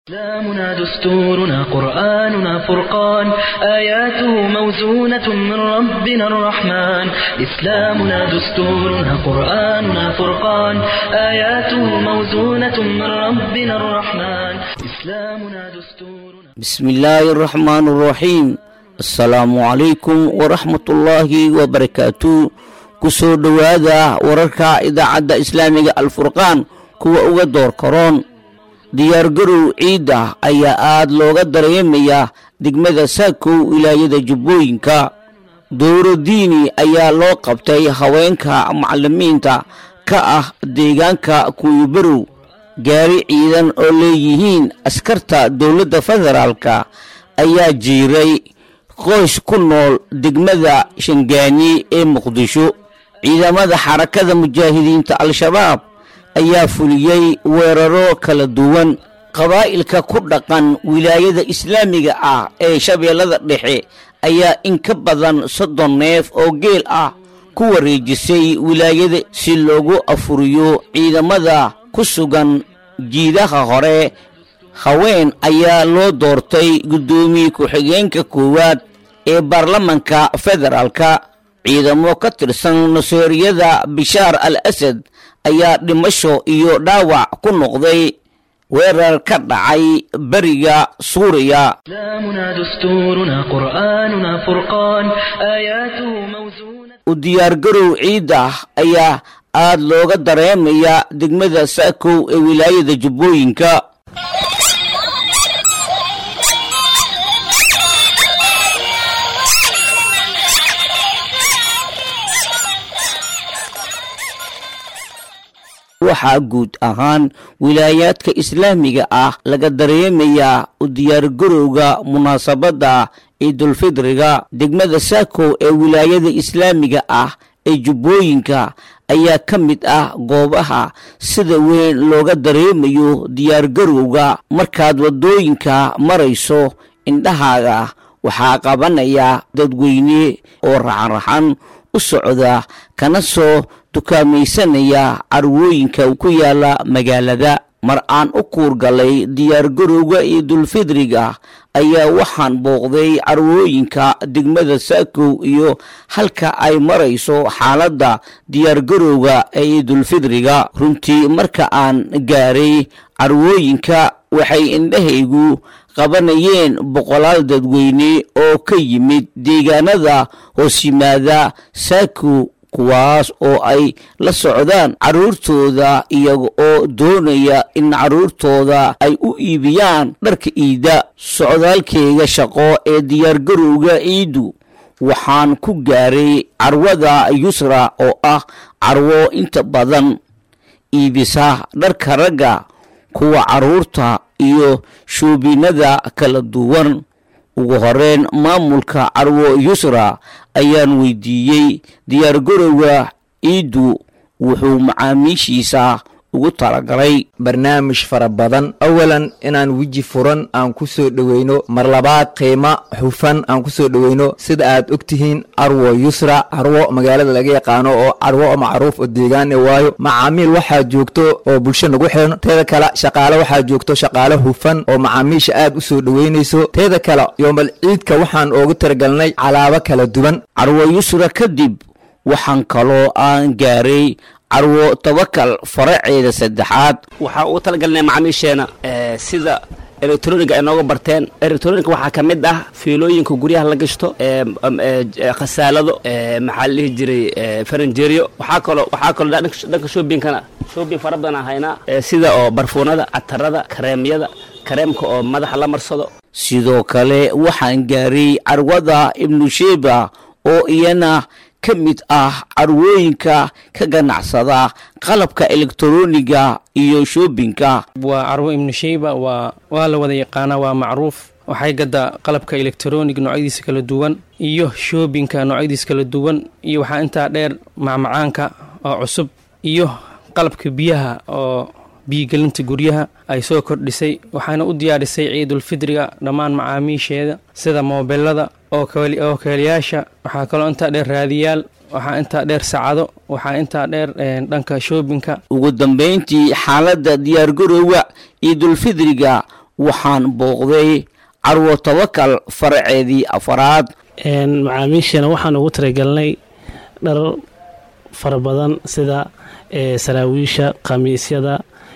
إسلامنا دستورنا قرآننا فرقان آياته موزونة من ربنا الرحمن إسلامنا دستورنا قرآننا فرقان آياته موزونة من ربنا الرحمن إسلامنا دستورنا بسم الله الرحمن الرحيم السلام عليكم ورحمة الله وبركاته kusoo dhowaada wararka idaacadda islaamiga alfurqaan kuwa uga door karoon diyaargarow ciidda ayaa aad looga dareemayaa degmada saakow wilaayada jubbooyinka dowro diini ayaa loo qabtay haweenka macalimiinta ka ah deegaanka kuwibarow gaari ciidan oo leeyihiin askarta dowladda federaalka ayaa jiiray qoys ku nool degmada shangaani ee muqdisho ciidamada xarakada mujaahidiinta al-shabaab ayaa fuliyey weeraro kala duwan qabaa'ilka ku dhaqan wilaayada islaamiga ah ee shabeellada dhexe ayaa in ka badan soddon neef oo geel ah ku wareejisay wilaayada si loogu afuriyo ciidamada ku sugan jiidaha hore haween ayaa loo doortay guddoomiye ku-xigeenka koowaad ee baarlamanka federaalka ciidamo ka tirsan naseeriyada bishaar al asad ayaa dhimasho iyo dhaawac ku noqday weerar ka dhacay beriga suuriya إسلامنا دستورنا قرآننا فرقان آياته موزونة u diyaargarow ciidda ayaa aad looga dareemaya degmada saakow ee wilaayada jubbooyinka waxaa guud ahaan wilaayaadka islaamiga ah laga dareemayaa u diyaargarowga munaasabadda ciidulfidriga degmada saakow ee wilaayada islaamiga ah ee jubbooyinka ayaa ka mid ah goobaha sida weyn looga dareemayo diyaargarowga markaad waddooyinka marayso indhahaaga waxaa qabanaya dadweyne oo raxanraxan u socda kana soo dukaamaysanaya carwooyinka ku yaala magaalada mar aan u kuurgalay diyaargarowga ciidulfidriga ayaa waxaan booqday carwooyinka degmada saakow iyo halka ay marayso xaaladda diyaargarowga ee ciidulfidriga runtii marka aan gaaray carwooyinka waxay indhahaygu qabanayeen boqolaal dadweyne oo ka yimid deegaanada hoos yimaada saakow kuwaas oo ay la socdaan carruurtooda iyaga oo doonaya in carruurtooda ay u iibiyaan dharka iidda socdaalkeyga shaqo ee diyaargarowga ciiddu waxaan ku gaaray carwada yusra oo ah carwo inta badan iibisa dharka ragga kuwa carruurta iyo shuubinnada kala duwan ugu horeyn maamulka carwo yusra ayaan weydiiyey diyaargarowga ciiddu wuxuu macaamiishiisa ugu talagalay barnaamij fara badan awalan inaan weji furan aan ku soo dhoweyno mar labaad qiimo xufan aan ku soo dhoweyno sida aad og tihiin carwo yusra carwo magaalada laga yaqaano oo carwo macruuf oo deegaane waayo macaamiil waxaa joogto oo bulsho nagu xiran teeda kale shaqaale waxaa joogto shaqaale hufan oo macaamiisha aad u soo dhoweynayso teeda kale yoomal ciidka waxaan oogu talagalnay calaabo kala duwan carwo yusra kadib waxaan kaloo aan gaaray carwo tabakal faraceeda saddexaad waxaa ugu talagalnay macaamiisheena sida elektroniga ay nooga barteen elektronika waxaa ka mid ah fiilooyinka guryaha la gashto khasaalado maxaa la dhihi jiray faranjeeriyo waxaa kaloo waxaa kaloo dhanka shoobinkana shoobin fara badan aan haynaa sida oo barfuunada catarada kareemyada kareemka oo madaxa la marsado sidoo kale waxaan gaaray carwada ibnu sheba oo iyana ka mid ah carwooyinka ka ganacsada qalabka elektroniga iyo shoobinka waa carwo ibnu sheyba waa waa la wada yaqaanaa waa macruuf waxay gadaa qalabka elektronig noocyadiisa kala duwan iyo shoobinka noocyadiisa kala duwan iyo waxaa intaa dheer macmacaanka oo cusub iyo qalabka biyaha oo biyigelinta guryaha ay soo kordhisay waxaana u diyaarisay ciidulfidriga dhammaan macaamiisheeda sida moobelada oo keeliyaasha waxaa kaloo intaa dheer raadiyaal waxaa intaa dheer sacado waxaa intaa dheer dhanka shoobinka ugu dambayntii xaaladda diyaargarowga ciidulfidriga waxaan booqday carwo tawakal faraceedii afaraad macaamiishana waxaan ugu talagelnay dhar fara badan sida saraawiisha khamiisyada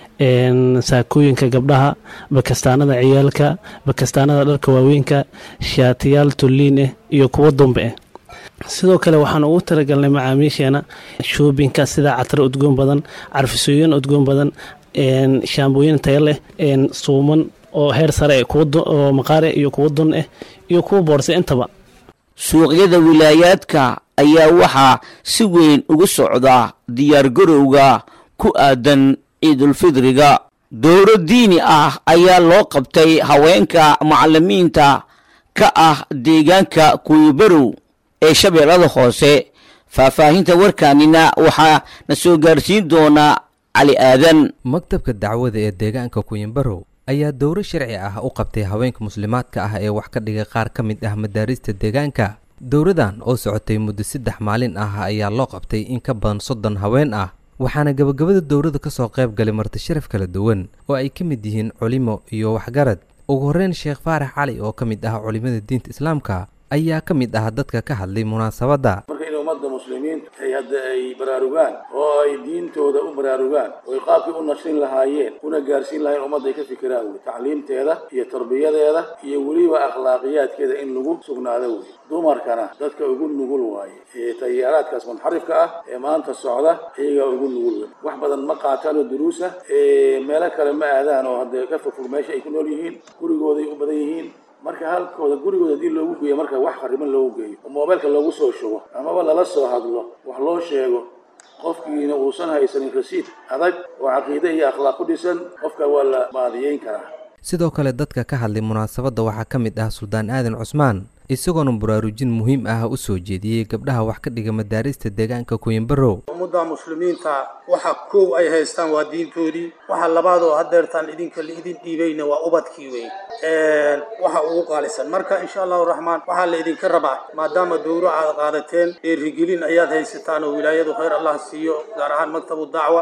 saakooyinka gabdhaha bakastaanada ciyaalka bakastaanada dharka waaweynka shaatiyaal tulliin ah iyo kuwo dumbe ah sidoo kale waxaan ugu talagalnay macaamiisheena shoobinka sida catro udgoon badan carfisooyin udgoon badan shaambooyin taya leh suuman oo heer sare oo maqaare iyo kuwo dun ah iyo kuwa boorse intaba suuqyada wilaayaadka ayaa waxaa si weyn ugu socda diyaargarowga ku aadan ciidulfidriga dowro diini ah ayaa loo qabtay haweenka macalimiinta ka ah deegaanka kuwibarow ee shabeellada hoose faahfaahinta warkaanina waxaa na soo gaarsiin doonaa cali aadan maktabka dacwada ee deegaanka kuyimbarow ayaa dowro sharci ah u qabtay haweenka muslimaadka ah ee wax ka dhigay qaar ka mid ah madaarista deegaanka dowradan oo socotay muddo saddex maalin ah ayaa loo qabtay in ka badan soddon haween ah waxaana gabagabada dowrada ka soo qayb galay marti sharaf kala duwan oo ay ka mid yihiin culimo iyo waxgarad ugu horreyn sheekh faarax cali oo ka mid ah culimmada diinta islaamka ayaa ka mid ah dadka ka hadlay munaasabadda marka in ummadda muslimiinta ay hadda ay baraarugaan oo ay diintooda u baraarugaan oo ay qaabkii u nashin lahaayeen una gaarsiin lahayen ummadda ay ka fikiraan wey tacliimteeda iyo tarbiyadeeda iyo weliba akhlaaqiyaadkeeda in lagu sugnaado wey dumarkana dadka ugu nugul waaye ee tayaaraadkaas munxarifka ah ee maanta socda iyagaa ugu nugul wey wax badan ma qaataan oo duruusa meelo kale ma aadaan oo hadda ka fogfog meesha ay ku nool yihiin gurigooday u badan yihiin marka halkooda gurigooda haddii loogu geeyo marka wax khariban loogu geeyo oo moobeelka loogu soo shubo amaba lala soo hadlo wax loo sheego qofkiina uusan haysanin rasiid adag oo caqiide iyo akhlaaq ku dhisan qofka waa la baadiyeyn karaa sidoo kale dadka ka hadlay munaasabadda waxaa ka mid ah suldaan aadan cusmaan isagoona baraarujin muhiim ah u soo jeediyey gabdhaha wax ka dhiga madaarista deegaanka kuyimbarow ummadda muslimiinta waxa kow ay haystaan waa diintoodii waxa labaad oo hadeertaan idinka laidin dhiibayna waa ubadkii wey waxa ugu qaalisan marka insha allahu raxmaan waxaa la idinka rabaa maadaama dowro aad qaadateen dhiirigelin ayaad haysataan oo wilaayadu khayr allah siiyo gaar ahaan maktabu dacwa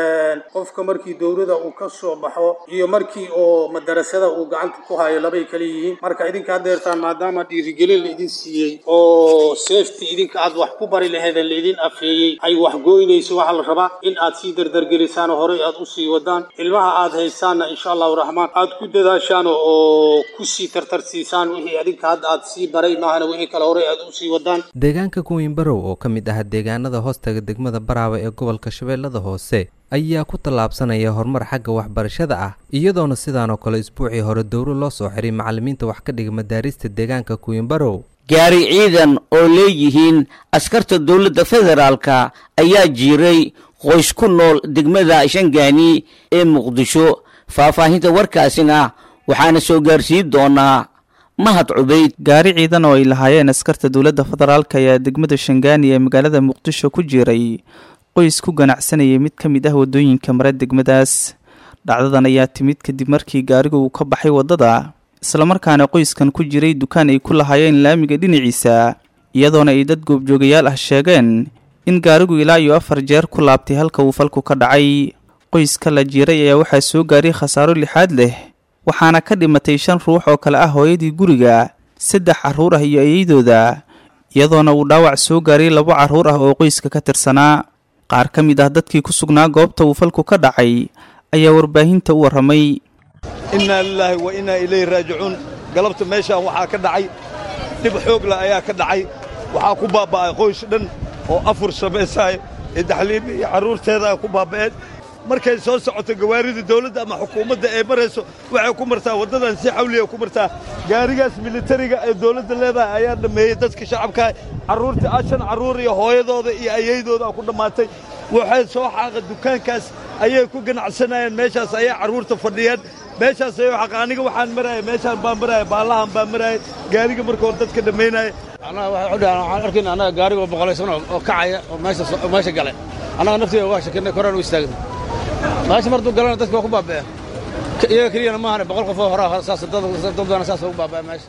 qofka markii dowrada uu ka soo baxo iyo markii oo madarasada uu gacanta ku hayo labay kala yihiin marka idinka hadeertaan maadaama dhiirigelin laidin siiyey oo safety idinka aad wax ku bari laheedeen laidin afeeyey ay wax gooynayso waxaa la rabaa in aad sii dardargelisaan oo horey aad usii wadaan ilmaha aad haysaanna insha allahu raxmaan aad ku dadaashaan oo kusii tartarsiisaan wixii adinka hadda aad sii baray maahana wixii kale horey aad usii wadaan deegaanka kuwiinbarow oo ka mid ah deegaanada hoostaga degmada baraawe ee gobolka shabeellada hoose ayaa ku tallaabsanaya horumar xagga waxbarashada ah iyadoona sidaanoo kale isbuucii hore dowro loo soo xiray macallimiinta wax ka dhiga madaarista deegaanka kuwiinbarow gaari ciidan oo leeyihiin askarta dowladda federaalka ayaa jiiray qoys ku nool degmada shangaani ee muqdisho faahfaahinta warkaasina waxaana soo gaarsiin doonaa mahad cubayd gaari ciidan oo ay lahaayeen askarta dowladda federaalka ayaa degmada shangaani ee magaalada muqdisho ku jiray qoys ku ganacsanayay mid ka mid ah waddooyinka mare degmadaas dhacdadan ayaa timid kadib markii gaarigu uu ka baxay waddada islamarkaana qoyskan ku jiray dukaan ay ku lahaayeen laamiga dhinaciisa iyadoona ay dad goobjoogayaal ah sheegeen in gaarigu ilaa iyo afar jeer ku laabtay halka uu falku ka dhacay qoyska la jiiray ayaa waxaa soo gaaray khasaaro lixaad leh waxaana ka dhimatay shan ruux oo kale ah hooyadii guriga saddex carruur ah iyo eeyaydooda iyadoona uu dhaawac soo gaaray labo carruur ah oo qoyska ka tirsanaa qaar ka mid ah dadkii ku sugnaa goobta uu falku ka dhacay ayaa warbaahinta u warramay innaa lilaahi wa innaa ilayhi raajicuun galabta meeshaan waxaa ka dhacay dhib xoogla ayaa ka dhacay waxaa ku baabba'ay qoys dhan oo afur samaysaaya ee daxliimi iyo carruurteedaa ku baabba'een markay soo socoto gawaarida dawladda ama xukuumadda ee marayso waxay ku martaa waddadan si xawliya ku martaa gaarigaas militariga ee dawladda leedahay ayaa dhammeeyey dadka shacabkaa carruurta ashan carruur iyo hooyadooda iyo ayaydooda ku dhammaatay waxay soo xaaqa dukaankaas ayay ku ganacsanayeen meeshaas ayay carruurta fadhiyeen meeshaas ayay xaqa aniga waxaan maraaya meeshaan baan maraaya baallahan baan maraaya gaariga marka hore dadka dhammaynaya annaga waxay u dhahaan waxaan arkayna annaga gaarigoo boqolaysan oo kacaya oo meesha oo meesha galay annaga naftiga waa shakinay koraan u istaagnay meesha martuu galana dadka waa ku baaba'een iyaga keliyana maahane boqol qof oo horaa saas dad badan saas ugu baaba'e meesha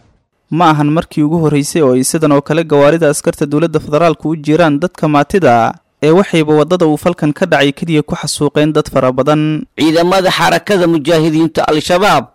ma ahan markii ugu horraysay oo ay sidan oo kale gawaarida askarta dowladda federaalku u jiraan dadka maatida ee waxayba waddada uu falkan ka dhacay keliya ku xasuuqeen dad fara badan ciidamada xarakada mujaahidiinta al-shabaab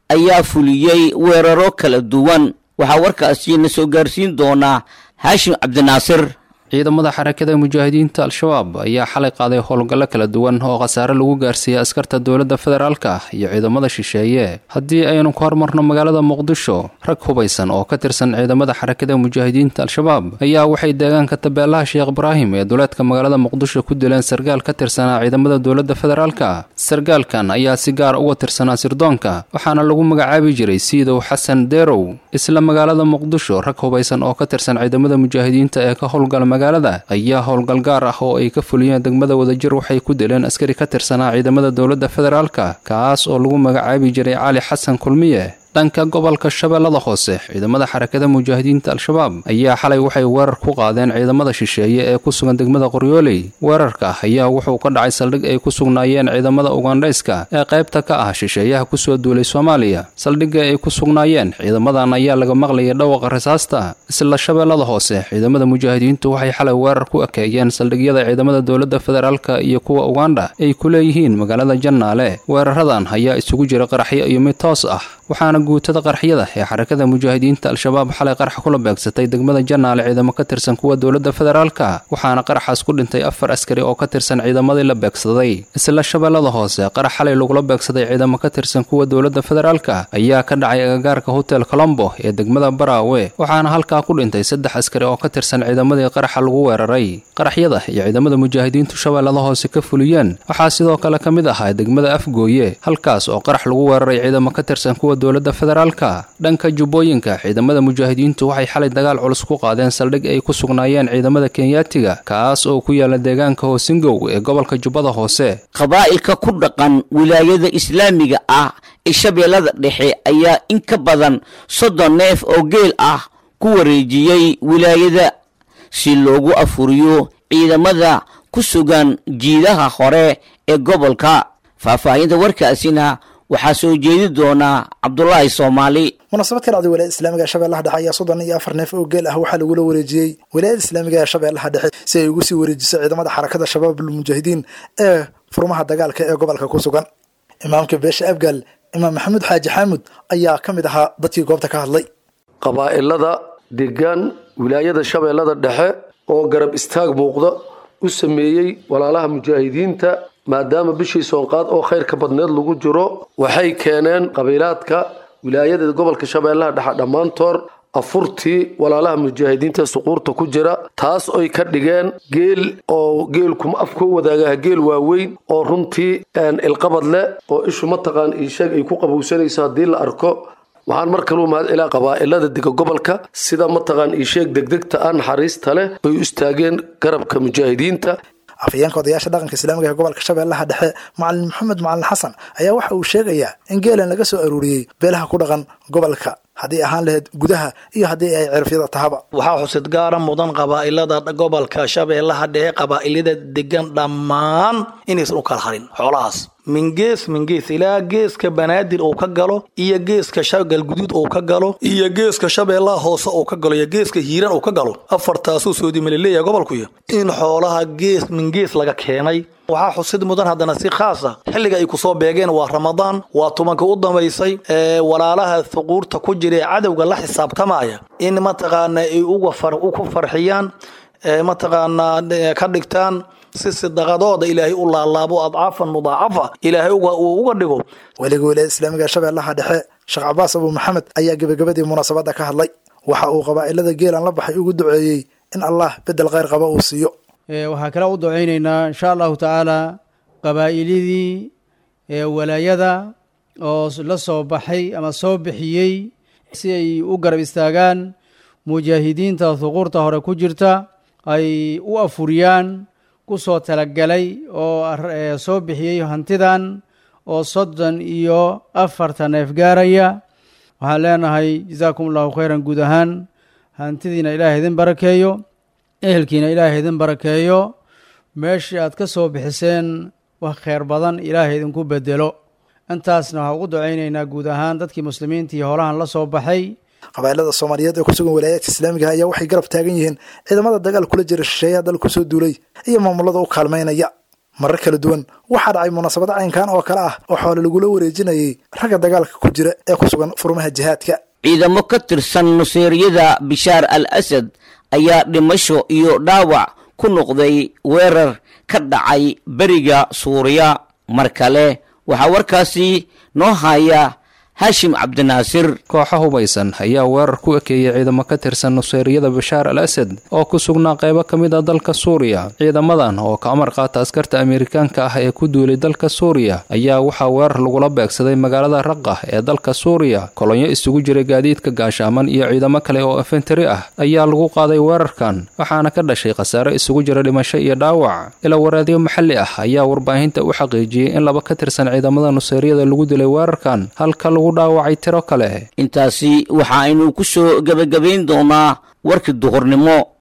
ayaa fuliyey weeraro kala duwan waxaa warkaasi na soo gaarsiin doonaa haashim cabdinaasir ciidamada xarakada mujaahidiinta al-shabaab ayaa xalay qaaday howlgallo kala duwan oo khasaare lagu gaarsiiyey askarta dowladda federaalka iyo ciidamada shisheeye haddii aynu ku hormarno magaalada muqdisho rag hubaysan oo ka tirsan ciidamada xarakada mujaahidiinta al-shabaab ayaa waxay deegaanka tabeelaha sheekh ibraahim ee duleedka magaalada muqdisho ku dileen sargaal ka tirsanaa ciidamada dowladda federaalka sargaalkan ayaa si gaar uga tirsanaa sirdoonka waxaana lagu magacaabi jiray siidow xasan deerow isla magaalada muqdisho rag hubaysan oo ka tirsan ciidamada mujaahidiinta ee ka howlgala magaalada ayaa howlgal gaar ah oo ay ka fuliyeen degmada wadajir waxay ku dileen askari ka tirsanaa ciidamada dowladda federaalka kaas oo lagu magacaabi jiray cali xasan kulmiye dhanka gobolka shabeellada hoose ciidamada xarakada mujaahidiinta al-shabaab ayaa xalay waxay weerar ku qaadeen ciidamada shisheeye ee ku sugan degmada qoryooley weerarka ayaa wuxuu ka dhacay saldhig ay ku sugnaayeen ciidamada ugandhayska ee qaybta ka ah shisheeyaha kusoo duulay soomaaliya saldhigga ay ku sugnaayeen ciidamadan ayaa laga maqlayay dhawaqa rasaasta isla shabeellada hoose ciidamada mujaahidiintu waxay xalay weerar ku ekeeyeen saldhigyada ciidamada dowladda federaalka iyo kuwa ugandha ay ku leeyihiin magaalada jannaale weeraradan ayaa isugu jira qaraxyo iyo mid toos ah waxaana guutada qarxiyada ee xarakada mujaahidiinta al-shabaab xalay qarax kula beegsatay degmada jannaale ciidamo ka tirsan kuwa dowladda federaalka waxaana qaraxaas ku dhintay afar askari oo ka tirsan ciidamadii la beegsaday isla shabeellada hoose qarax xalay lagula beegsaday ciidamo ka tirsan kuwa dowladda federaalka ayaa ka dhacay agagaarka hotel colombo ee degmada baraawe waxaana halkaa ku dhintay saddex askari oo ka tirsan ciidamadii qaraxa lagu weeraray qaraxyada iyo ciidamada mujaahidiintu shabeellada hoose ka fuliyeen waxaa sidoo kale ka mid ahaa degmada afgooye halkaas oo qarax lagu weeraray ciidamo ka tirsan kuwa dowladda federaalka dhanka jubbooyinka ciidamada mujaahidiintu waxay xalay dagaal culus ku qaadeen saldhig ay ku sugnaayeen ciidamada kenyaatiga kaas oo ku yaala deegaanka hoosingow ee gobolka jubbada hoose qabaa'ilka ku dhaqan wilaayada islaamiga ah ee shabeellada dhexe ayaa in ka badan soddon neef oo geel ah ku wareejiyey wilaayada si loogu afuriyo ciidamada ku sugan jiidaha hore ee gobolka faahfaahinta warkaasina waxaa soo jeedi doonaa cabdulaahi soomaali munaasabad ka dhacday wilaayada islaamiga ee shabeellaha dhexe ayaa soddon iyo afar neef oo geel ah waxaa lagula wareejiyey wilaayada islaamiga ee shabeellaha dhexe si ay ugu sii wareejiso ciidamada xarakada shabaabul mujaahidiin ee furmaha dagaalka ee gobolka ku sugan imaamka beesha abgaal imaam maxamuud xaaji xaamud ayaa ka mid ahaa dadkii goobta ka hadlay qabaa'ilada degan wilaayada shabeellada dhexe oo garab istaag muuqda u sameeyey walaalaha mujaahidiinta maadaama bishii soonqaad oo khayrka badneed lagu jiro waxay keeneen qabiilaadka wilaayada gobolka shabeellaha dhexe dhammaantood afurtii walaalaha mujaahidiinta suquurta ku jira taas oy ka dhigeen geel oo geelkuma afkoo wadaagaha geel waaweyn oo runtii ilqabad leh oo ishu mataqaan iisheeg ay ku qabowsanayso haddii la arko waxaan mar kaluu mahad celaa qabaa'ilada dega gobolka sida mataqaan iisheeg degdegta ah naxariista leh ay u istaageen garabka mujaahidiinta afayeenka odayaasha dhaqanka islaamiga ee gobolka shabeellaha dhexe macalin maxamed macalin xasan ayaa waxa uu sheegayaa in geelan laga soo aruuriyey beelaha ku dhaqan gobolka haddii ahaan lahayd gudaha iyo haddii ay cirfyada tahaba waxaa xusid gaara mudan qabaa'ilada gobolka shabeellaha dhexe qabaa'ilada degan dhammaan inaysan u kala harin xoolahaas min gees min gees ilaa geeska banaadir uu ka galo iyo geeska galguduud uu ka galo iyo geeska shabeellaha hoose uu ka galo iyo geeska hiiran uu ka galo afartaasuu soodimalileeya gobolkuya in xoolaha gees min gees laga keenay waxaa xusid mudan haddana si khaasa xilliga ay kusoo beegeen waa ramadaan waa tumanka u dambaysay ee walaalaha thuquurta ku jira ee cadowga la xisaabtamaya in mataqaana ay ku farxiyaan mataqaanaa ka dhigtaan si sidaqadooda ilaahay u laalaabo adcaafan mudaacafa ilaahay uu uga dhigo weliga wilaayada islaamiga ee shabeellaha dhexe sheekh cabaas abu maxamed ayaa gebagabadii munaasabadda ka hadlay waxa uu qabaa'ilada geelan la baxay ugu duceeyey in allah bedel khayr qaba uu siiyo waxaa kale u ducaynaynaa insha allahu tacaala qabaa'ilidii walaayada oo la soo baxay ama soo bixiyey si ay u garab istaagaan mujaahidiinta huquurta hore ku jirta ay u afuriyaan ku soo talagalay oo soo bixiyey hantidan oo soddon iyo afarta neef gaaraya waxaan leenahay jazaakum allahu khayran guud ahaan hantidiina ilaahay idin barakeeyo ehelkiina ilaahay idin barakeeyo meeshii aad ka soo bixiseen wax kheyr badan ilaahay idinku bedelo intaasna waxaa ugu ducaynaynaa guud ahaan dadkii muslimiinta iyo holahan la soo baxay qabaa'ilada soomaaliyeed ee ku sugan walaayaadka islaamiga ayaa waxay garab taagan yihiin ciidamada dagaal kula jira shisheeyaha dal kusoo duulay iyo maamulada u kaalmaynaya marar kala duwan waxaa dhacay munaasabad caynkan oo kale ah oo xoole lagula wareejinayay ragga dagaalka ku jira ee ku sugan furmaha jihaadka ciidamo ka tirsan nuseeryada bishaar al asad ayaa dhimasho iyo dhaawac ku noqday weerar ka dhacay beriga suuriya mar kale waxaa warkaasi noo haya haashim cabdinaasir kooxa hubaysan ayaa weerar ku ekeeyey ciidamo ka tirsan nuseyriyada bashaar al asad oo ku sugnaa qaybo ka mid ah dalka suuriya ciidamadan oo ka amar qaata askarta amerikaanka ah ee ku duulay dalka suuriya ayaa waxaa weerar lagula beegsaday magaalada raqah ee dalka suuriya kolonyo isugu jiray gaadiidka gaashaaman iyo ciidamo kale oo infentari ah ayaa lagu qaaday weerarkan waxaana ka dhashay khasaare isugu jira dhimasho iyo dhaawac ila waraadyo maxalli ah ayaa warbaahinta u xaqiijiyey in laba ka tirsan ciidamada nuseyriyada lagu dilay weerarkan halka lagu dhaawacay tiro kale intaasi waxa aynu ku soo gebagabayn doonaa warkii duhurnimo